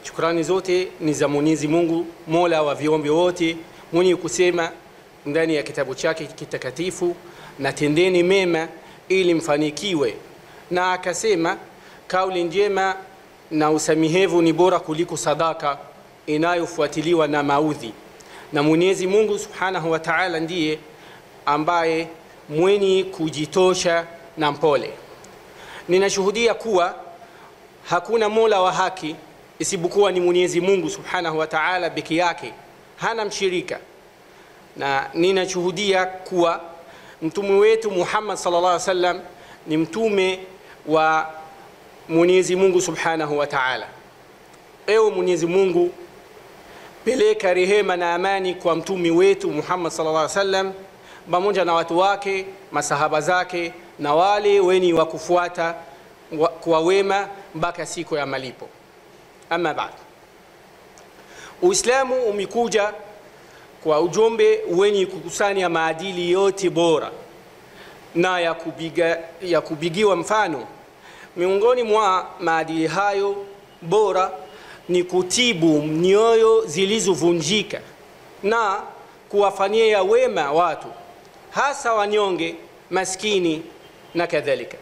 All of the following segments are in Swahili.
shukrani zote ni za Mwenyezi Mungu, mola wa viumbe wote, mwenye kusema ndani ya kitabu chake kitakatifu, na tendeni mema ili mfanikiwe, na akasema kauli njema na usamihevu ni bora kuliko sadaka inayofuatiliwa na maudhi. Na Mwenyezi Mungu Subhanahu wa Ta'ala ndiye ambaye mwenye kujitosha na mpole. Ninashuhudia kuwa hakuna mola wa haki isipokuwa ni Mwenyezi Mungu Subhanahu wa Ta'ala peke yake, hana mshirika, na ninashuhudia kuwa mtume wetu Muhammad sallallahu alaihi wasallam ni mtume wa Mwenyezi Mungu Subhanahu wa Ta'ala. Ewe Mwenyezi Mungu, peleka rehema na amani kwa mtume wetu Muhammad sallallahu alaihi wasallam pamoja na watu wake, masahaba zake na wale wenye wa kufuata wa, kwa wema mpaka siku ya malipo. Ama baad, Uislamu umekuja kwa ujumbe wenye kukusanya maadili yote bora na ya, kubiga, ya kubigiwa mfano. Miongoni mwa maadili hayo bora ni kutibu nyoyo zilizovunjika na kuwafanyia wema watu, hasa wanyonge, maskini na kadhalika.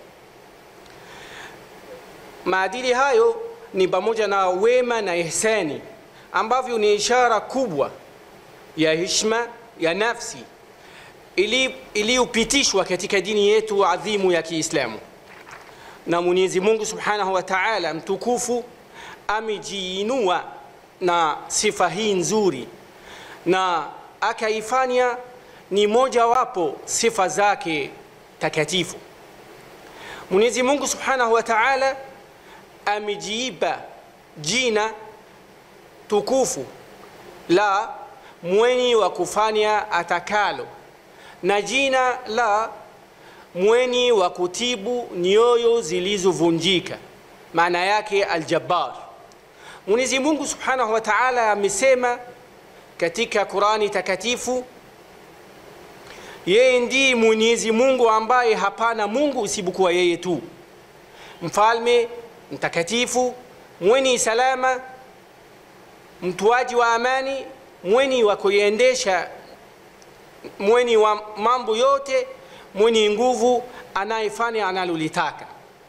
Maadili hayo ni pamoja na wema na ihsani ambavyo ni ishara kubwa ya heshima ya nafsi iliyopitishwa katika dini yetu adhimu ya Kiislamu. Na Mwenyezi Mungu Subhanahu wa Ta'ala mtukufu amejiinua na sifa hii nzuri na akaifanya ni mojawapo sifa zake takatifu. Mwenyezi Mungu Subhanahu wa Ta'ala amejiipa jina tukufu la mwenye wa kufanya atakalo na jina la mwenye wa kutibu nyoyo zilizovunjika, maana yake Aljabbar. Mwenyezi Mungu Subhanahu wa Ta'ala amesema katika Qurani takatifu, yeye ndiye Mwenyezi Mungu ambaye hapana Mungu isipokuwa yeye tu, mfalme mtakatifu, mwenye salama, mtoaji wa amani, mwenye wa kuiendesha, mwenye wa mambo yote, mwenye nguvu, anayefanya analolitaka.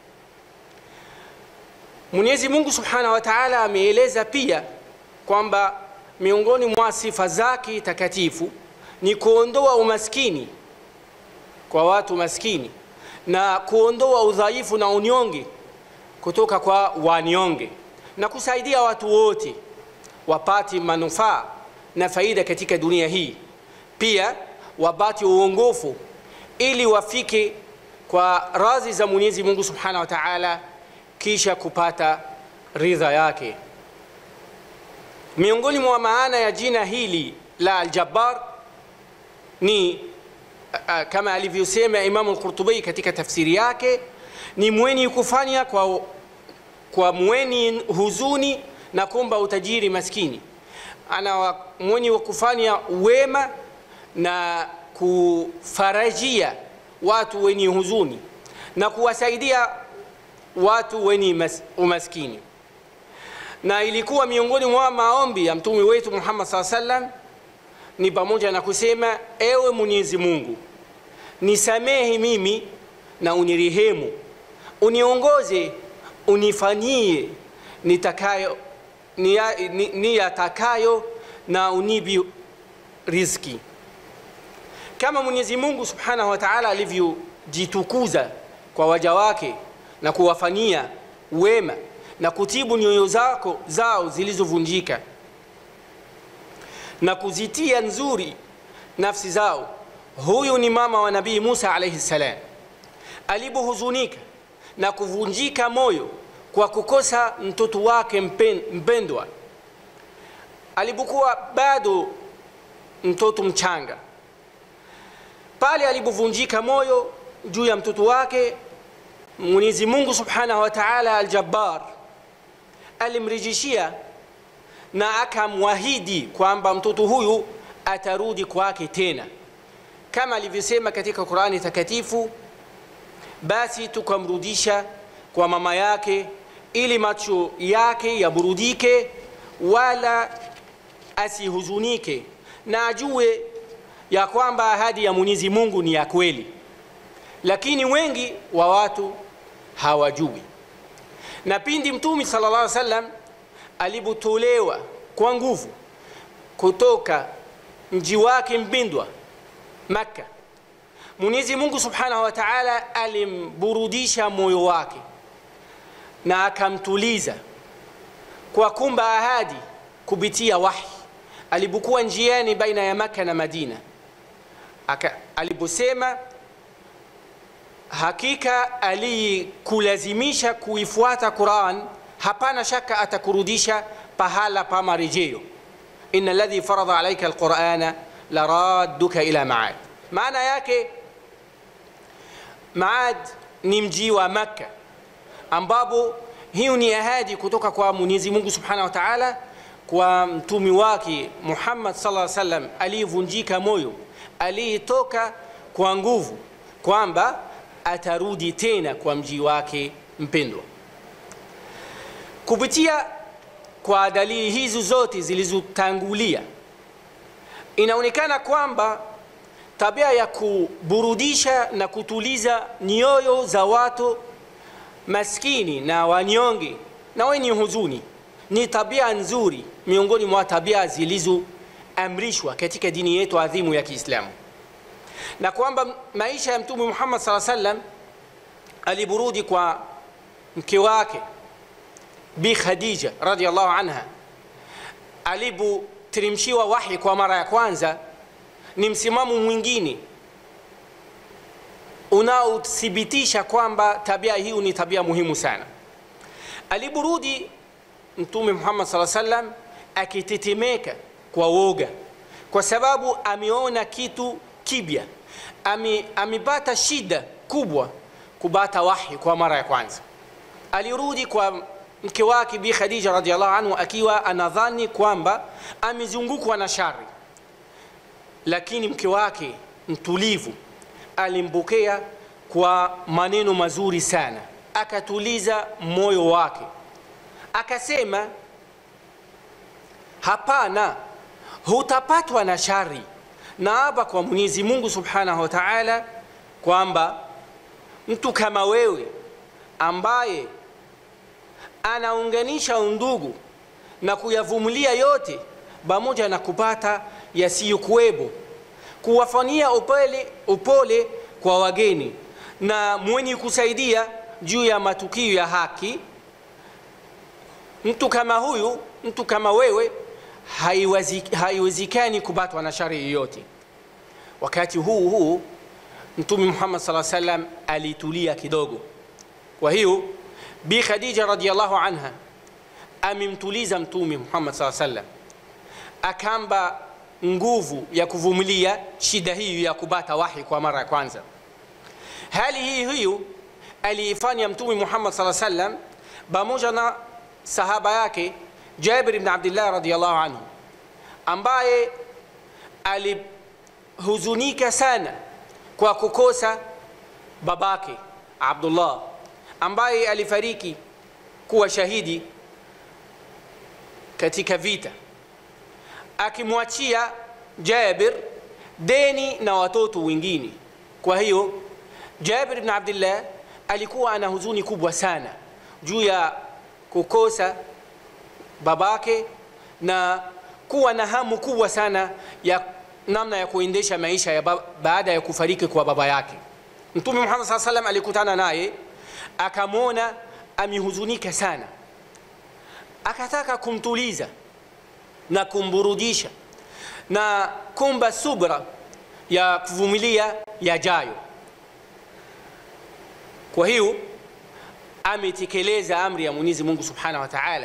Mwenyezi Mungu Subhanahu wa Ta'ala ameeleza pia kwamba miongoni mwa sifa zake takatifu ni kuondoa umaskini kwa watu maskini na kuondoa udhaifu na unyonge kutoka kwa wanyonge na kusaidia watu wote wapate manufaa na faida katika dunia hii, pia wapate uongofu ili wafike kwa radhi za Mwenyezi Mungu Subhanahu wa Ta'ala, kisha kupata ridha yake. Miongoni mwa maana ya jina hili la Al-Jabbar ni uh, kama alivyosema Imam Al-Qurtubi katika tafsiri yake ni mwenye kufanya kwa, kwa mwenye huzuni na kumba utajiri maskini, ana mwenye wa kufanya wema na kufarajia watu wenye huzuni na kuwasaidia watu wenye mas, umaskini. Na ilikuwa miongoni mwa maombi ya mtume wetu Muhammad SAW sallam ni pamoja na kusema, ewe Mwenyezi Mungu, nisamehe mimi na unirehemu, uniongoze, unifanyie nitakayo niyatakayo ni, ni na unibi riziki, kama Mwenyezi Mungu Subhanahu wa Ta'ala alivyojitukuza kwa waja wake na kuwafanyia wema na kutibu nyoyo zako zao zilizovunjika na kuzitia nzuri nafsi zao. Huyu ni mama wa Nabii Musa alayhi salam, alipohuzunika na kuvunjika moyo kwa kukosa mtoto wake mpendwa, alipokuwa bado mtoto mchanga, pale alipovunjika moyo juu ya mtoto wake, Mwenyezi Mungu Subhanahu wa Ta'ala Al-Jabbar alimrejeshia na akamwahidi kwamba mtoto huyu atarudi kwake tena, kama alivyosema katika Qur'ani takatifu, basi tukamrudisha kwa mama yake ili macho yake yaburudike wala asihuzunike na ajue ya kwamba ahadi ya Mwenyezi Mungu ni ya kweli, lakini wengi wa watu hawajui. Na pindi Mtume sallallahu alaihi wasallam alipotolewa kwa nguvu kutoka mji wake mpendwa Makka, Mwenyezi Mungu subhanahu wa ta'ala alimburudisha moyo wake na akamtuliza kwa kumba ahadi kupitia wahi alipokuwa njiani baina ya Makka na Madina Aka, aliposema hakika aliyekulazimisha kuifuata Quran hapana shaka atakurudisha pahala pa marejeo inna alladhi faradha alayka alqur'ana laradduka ila maad maana yake maad ni mji wa Makka ambapo hiyo ni ahadi kutoka kwa Mwenyezi Mungu Subhanahu wa Ta'ala kwa mtumi wake Muhammad sallallahu alaihi wasallam aliyevunjika moyo aliyetoka kwa nguvu kwamba atarudi tena kwa mji wake mpendwa. Kupitia kwa dalili hizi zote zilizotangulia, inaonekana kwamba tabia ya kuburudisha na kutuliza nyoyo za watu maskini na wanyonge na wenye huzuni ni tabia nzuri miongoni mwa tabia zilizoamrishwa katika dini yetu adhimu ya Kiislamu, na kwamba maisha ya Mtume Muhammad sallallahu alaihi wasallam aliburudi kwa mke wake Bi Khadija radhiallahu anha alipoteremshiwa wahi kwa mara ya kwanza, ni msimamo mwingine unaothibitisha kwamba tabia hiyo ni tabia muhimu sana. Aliburudi Mtume Muhammad sallallahu alaihi wasallam akitetemeka kwa woga, kwa sababu ameona kitu kibya, ame, amepata shida kubwa kupata wahi kwa mara ya kwanza. Alirudi kwa mke wake Bi Khadija radhiallahu anhu akiwa anadhani kwamba amezungukwa na shari, lakini mke wake mtulivu alimpokea kwa maneno mazuri sana, akatuliza moyo wake, akasema hapana, hutapatwa na shari. Naapa kwa Mwenyezi Mungu Subhanahu wa Ta'ala kwamba mtu kama wewe ambaye anaunganisha undugu na kuyavumilia yote pamoja na kupata yasiyokuwepo, kuwafanyia upole, upole kwa wageni na mwenye kusaidia juu ya matukio ya haki. Mtu kama huyu, mtu kama wewe, haiwezekani kupatwa na shari yoyote. Wakati huu huu Mtume Muhammad sallallahu alaihi wasallam alitulia kidogo. Kwa hiyo Bi Khadija radhiallahu anha amemtuliza Mtume Muhammad sallallahu alaihi wasallam, akamba nguvu ya kuvumilia shida hiyo ya kupata wahi kwa mara ya kwanza. Hali hii hiyo aliifanya Mtume Muhammad sallallahu alaihi wasallam pamoja na sahaba yake Jabir ibn Abdullah radhiallahu anhu, ambaye alihuzunika sana kwa kukosa babake Abdullah ambaye alifariki kuwa shahidi katika vita, akimwachia Jabir deni na watoto wengine. Kwa hiyo Jabir ibn Abdullah alikuwa ana huzuni kubwa sana juu ya kukosa babake na kuwa na hamu kubwa sana ya namna ya kuendesha maisha ya baada ya kufariki kwa baba yake. Mtume Muhammad sallallahu alaihi wasallam alikutana naye akamwona amehuzunika sana, akataka kumtuliza na kumburudisha na kumba subra ya kuvumilia yajayo. Kwa hiyo ametekeleza amri ya Mwenyezi Mungu Subhanahu wa Ta'ala,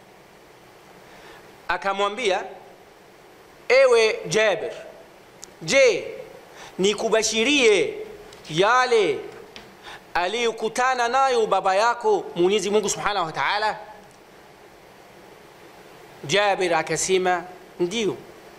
akamwambia ewe Jabir, je, nikubashirie yale aliyokutana nayo baba yako Mwenyezi Mungu Subhanahu wa Ta'ala? Jabir akasema ndio.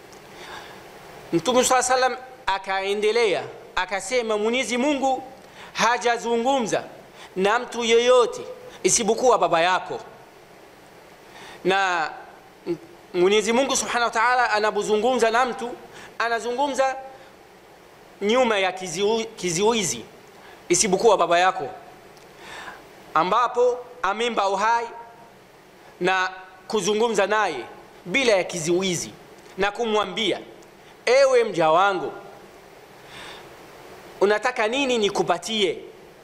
Mtume swalla sallam akaendelea akasema, Mwenyezi Mungu hajazungumza na mtu yeyote isipokuwa baba yako, na Mwenyezi Mungu Subhanahu wa Ta'ala anapozungumza na mtu anazungumza nyuma ya kiziu, kiziwizi isipokuwa baba yako ambapo amemba uhai na kuzungumza naye bila ya kiziwizi na kumwambia ewe mja wangu unataka nini nikupatie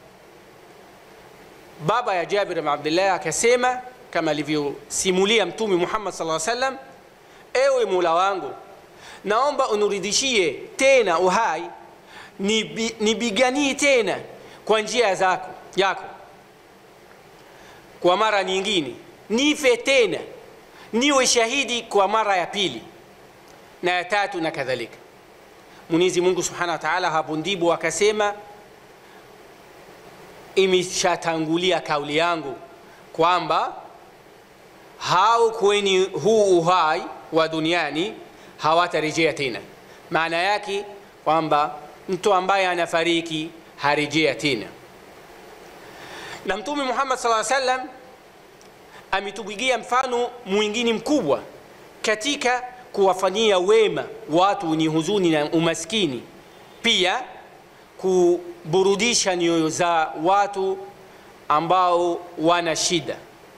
baba ya Jabir bin Abdullah akasema kama alivyosimulia mtume Muhammad sallallahu alaihi wasallam ewe Mola wangu naomba uniridishie tena uhai nibi- nipiganie tena kwa njia zako yako kwa mara nyingine nife tena niwe shahidi kwa mara ya pili na ya tatu na kadhalika mwenyezi mungu subhanahu wa taala hapo ndipo akasema imeshatangulia kauli yangu kwamba hao kwenye huu uhai wa duniani hawatarejea tena maana yake kwamba mtu ambaye anafariki harejea tena na mtume muhammad saa sallam ametupigia mfano mwingine mkubwa katika kuwafanyia wema watu wenye huzuni na umaskini pia kuburudisha nyoyo za watu ambao wana shida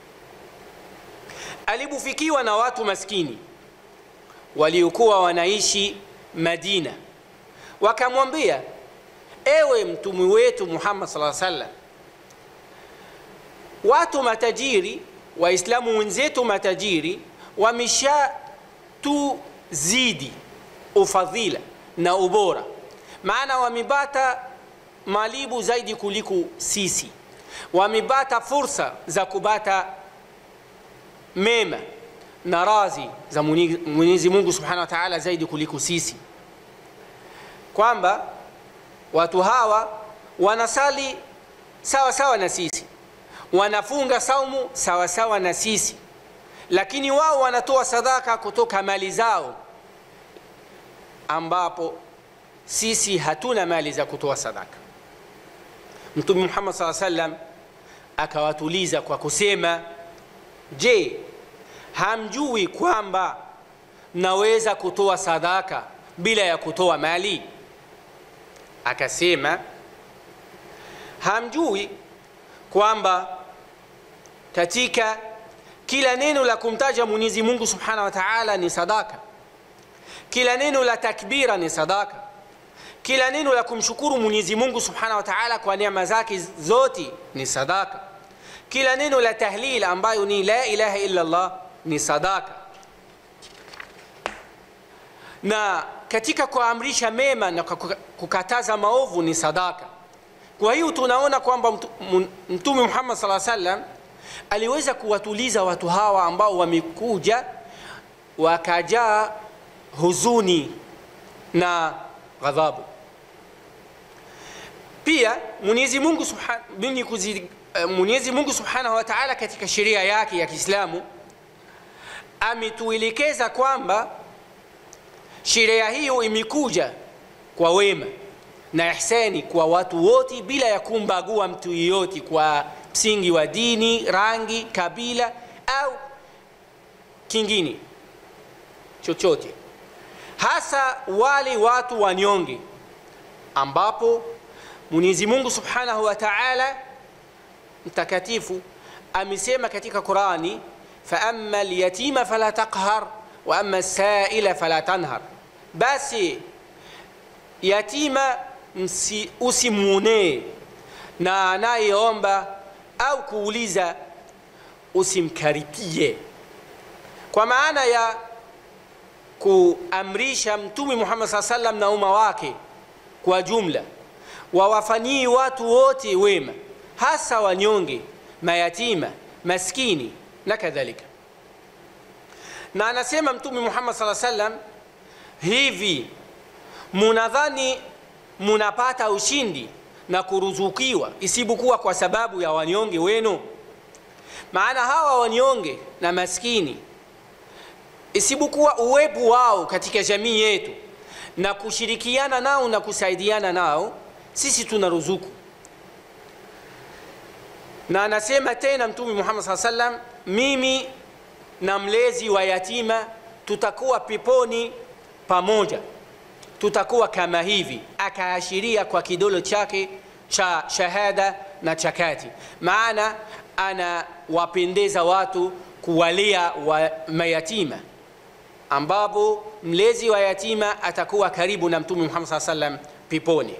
alipofikiwa na watu maskini waliokuwa wanaishi madina wakamwambia ewe mtume wetu muhammad saa sallam watu matajiri waislamu wenzetu matajiri wameshatuzidi ufadhila na ubora maana wamepata malibu zaidi kuliko sisi wamepata fursa za kupata mema na razi za mwenyezi mungu subhanahu wa taala zaidi kuliko sisi kwamba watu hawa wanasali sawa sawa na sisi wanafunga saumu sawa sawa na sisi lakini wao wanatoa sadaka kutoka mali zao ambapo sisi hatuna mali za kutoa sadaka mtume muhammad saa sallam akawatuliza kwa kusema je hamjui kwamba naweza kutoa sadaka bila ya kutoa mali akasema hamjui kwamba katika kila neno la kumtaja mwenyezi mungu subhanahu wa taala ni sadaka kila neno la takbira ni sadaka kila neno la kumshukuru mwenyezi mungu subhanahu wa taala kwa neema zake zote ni sadaka kila neno la tahlil ambayo ni la ilaha illa allah ni sadaka na katika kuamrisha mema na kukataza maovu ni sadaka kwa hiyo tunaona kwamba mtume muhammad saa sallam aliweza kuwatuliza watu hawa ambao wamekuja wakajaa huzuni na ghadhabu pia mwenyezi mungu, subhan, mwenyezi mungu subhanahu wa taala katika sheria yake ya kiislamu ametuelekeza kwamba sheria hiyo imekuja kwa wema na ihsani kwa watu wote bila ya kumbagua mtu yeyote kwa msingi wa dini rangi kabila au kingine chochote hasa wale watu wanyonge ambapo mwenyezi mungu subhanahu wa taala mtakatifu amesema katika qurani faama lyatima fala taqhar wa ama saila fala tanhar basi yatima usimwonee na anayeomba au kuuliza usimkaripie kwa maana ya kuamrisha mtume muhammad saa salam na umma wake kwa jumla wawafanyii watu wote wema hasa wanyonge mayatima maskini na kadhalika na anasema mtume muhammad saa salam hivi munadhani munapata ushindi na kuruzukiwa isipokuwa kwa sababu ya wanyonge wenu maana hawa wanyonge na maskini isipokuwa uwepo wao katika jamii yetu na kushirikiana nao na kusaidiana nao sisi tuna ruzuku na anasema tena mtume muhammad saa salam mimi na mlezi wa yatima tutakuwa peponi pamoja tutakuwa kama hivi akaashiria kwa kidole chake cha shahada na cha kati maana anawapendeza watu kuwalia wa mayatima ambapo mlezi wa yatima atakuwa karibu na mtume muhammad saa salam peponi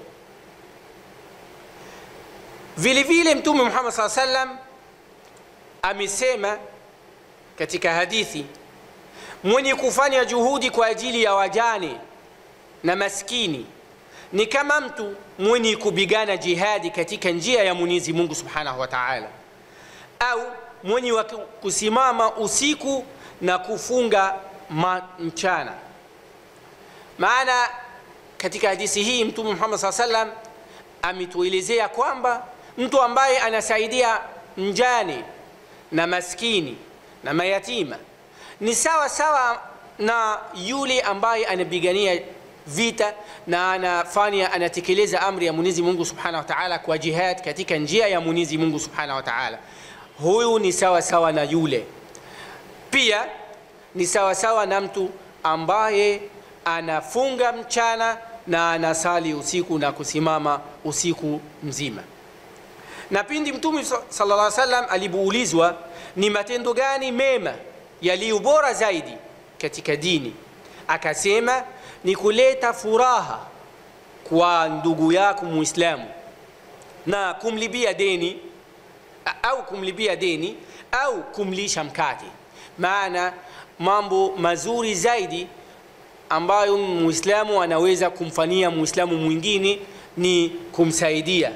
vile vile mtume muhammad saa salam amesema katika hadithi mwenye kufanya juhudi kwa ajili ya wajane na maskini ni kama mtu mwenye kupigana jihadi katika njia ya mwenyezi mungu subhanahu wa taala au mwenye wa kusimama usiku na kufunga mchana maana katika hadisi hii mtume muhammad saa salam ametuelezea kwamba mtu ambaye anasaidia mjane na maskini na mayatima ni sawa sawa na yule ambaye anapigania vita na anafanya anatekeleza amri ya mwenyezi mungu subhanahu wa taala kwa jihad katika njia ya mwenyezi mungu subhanahu wa taala huyu ni sawa sawa na yule pia ni sawa sawa na mtu ambaye anafunga mchana na anasali usiku na kusimama usiku mzima na pindi mtume sallallahu alaihi wasallam alipoulizwa ni matendo gani mema yaliyo bora zaidi katika dini akasema ni kuleta furaha kwa ndugu yako muislamu na kumlibia deni au kumlibia deni au kumlisha mkate maana mambo mazuri zaidi ambayo muislamu anaweza kumfanyia muislamu mwingine ni kumsaidia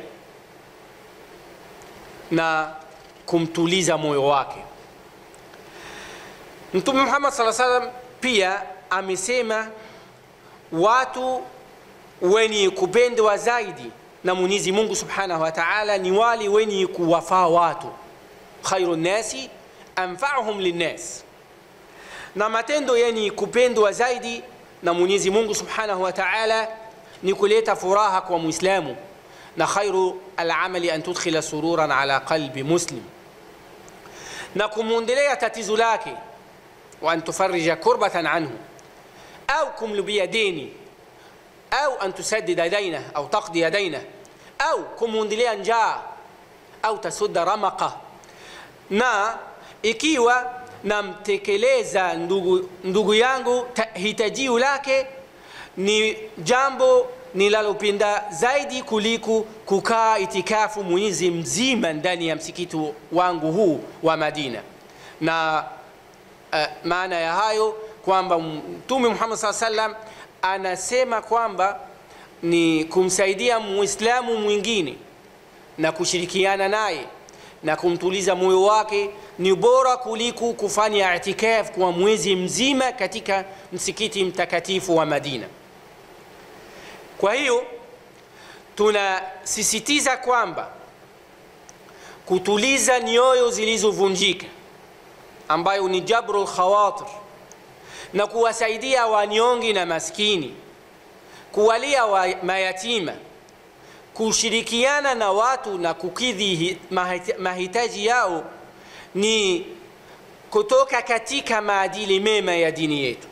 na kumtuliza moyo wake mtume muhammad saa salam pia amesema watu wenye kupendwa zaidi na mwenyezi mungu subhanahu wa taala ni wale wenye kuwafaa watu khairu nnasi anfauhum linnas na matendo yenye kupendwa zaidi na mwenyezi mungu subhanahu wa taala ni kuleta furaha kwa mwislamu na khairu alamali an tudkhila sururan ala qalbi muslim na kumwondelea tatizo lake wa an tufarija kurbatan anhu au kumlubia deni au an tusaddida dainah au taqdia dainah au kumwondelea njaa au tasudda ramaqa na ikiwa namtekeleza ndugu, ndugu yangu hitajio lake ni jambo nilalopenda zaidi kuliko kukaa itikafu mwezi mzima ndani ya msikiti wangu huu wa madina na uh, maana ya hayo kwamba mtume muhammad saa salam anasema kwamba ni kumsaidia muislamu mwingine na kushirikiana naye na kumtuliza moyo wake ni bora kuliko kufanya itikaf kwa mwezi mzima katika msikiti mtakatifu wa madina kwa hiyo tunasisitiza kwamba kutuliza nyoyo zilizovunjika ambayo ni jabru lkhawatir na kuwasaidia wanyongi na maskini kuwalia wa mayatima kushirikiana na watu na kukidhi mahitaji yao ni kutoka katika maadili mema ya dini yetu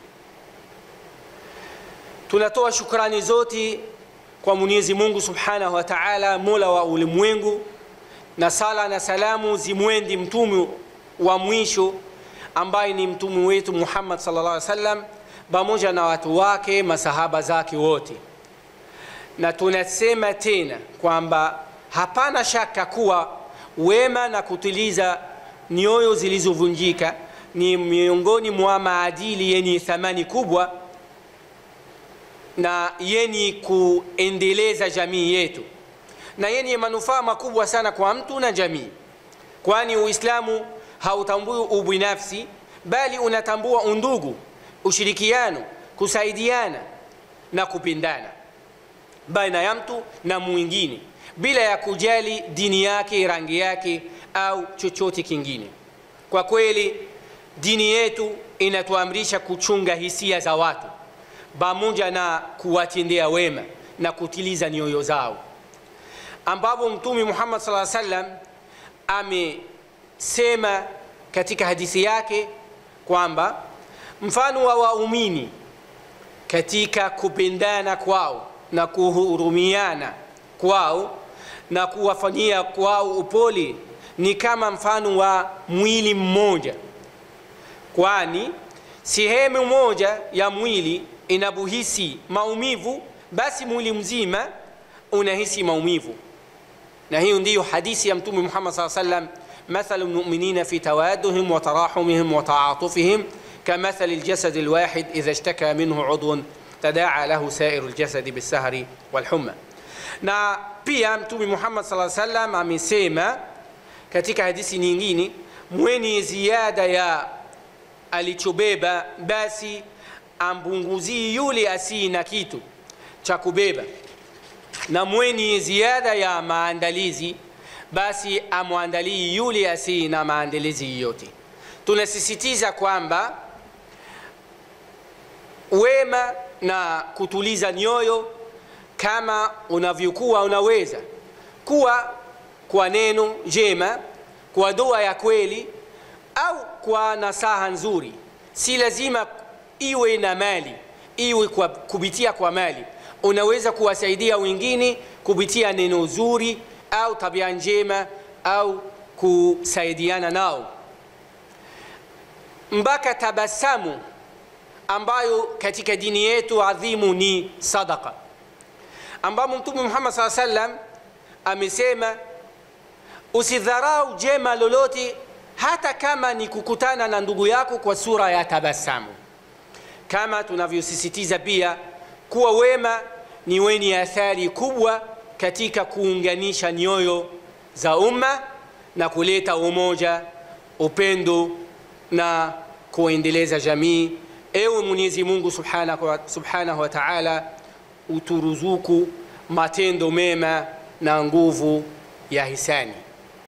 tunatoa shukrani zote kwa mwenyezi mungu subhanahu wa taala mola wa ulimwengu na sala na salamu zimwendi mtume wa mwisho ambaye ni mtume wetu muhammad sallallahu alaihi wasallam pamoja na watu wake masahaba zake wote na tunasema tena kwamba hapana shaka kuwa wema na kutiliza nyoyo zilizovunjika ni miongoni mwa maadili yenye thamani kubwa na yenye kuendeleza jamii yetu na yenye manufaa makubwa sana kwa mtu na jamii kwani uislamu hautambui ubinafsi bali unatambua undugu ushirikiano kusaidiana na kupendana baina ya mtu na mwingine bila ya kujali dini yake rangi yake au chochote kingine kwa kweli dini yetu inatuamrisha kuchunga hisia za watu pamoja na kuwatendea wema na kutiliza nyoyo zao ambapo mtume muhammad saa salam amesema katika hadithi yake kwamba mfano wa waumini katika kupendana kwao na kuhurumiana kwao na kuwafanyia kwao upole ni kama mfano wa mwili mmoja kwani sehemu moja ya mwili inapohisi maumivu basi mwili mzima unahisi maumivu na hiyo ndiyo hadithi ya mtume muhammad saa salam mathalu lmuminina fi tawaduhim wa tarahumihim wa taatufihim kamathali ljasadi lwahid idha ishtaka minhu udhun tadaa lahu sairu ljasadi bilsahri walhumma na pia mtume muhammad saa salam amesema katika hadithi nyingine mwenye ziada ya alichobeba basi ampunguzie yule asiye na kitu cha kubeba na mwenye ziada ya maandalizi basi amwandalie yule asiye na maandalizi yote tunasisitiza kwamba wema na kutuliza nyoyo kama unavyokuwa unaweza kuwa kwa neno jema kwa dua ya kweli au kwa nasaha nzuri si lazima iwe na mali iwe kwa, kupitia kwa mali unaweza kuwasaidia wengine kupitia neno zuri au tabia njema au kusaidiana nao mpaka tabasamu ambayo katika dini yetu adhimu ni sadaka ambamo mtume muhammad saa salam amesema usidharau jema lolote hata kama ni kukutana na ndugu yako kwa sura ya tabasamu kama tunavyosisitiza pia kuwa wema ni wenye athari kubwa katika kuunganisha nyoyo za umma na kuleta umoja upendo na kuendeleza jamii ewe mwenyezi mungu subhanahu wa, subhanahu wa taala uturuzuku matendo mema na nguvu ya hisani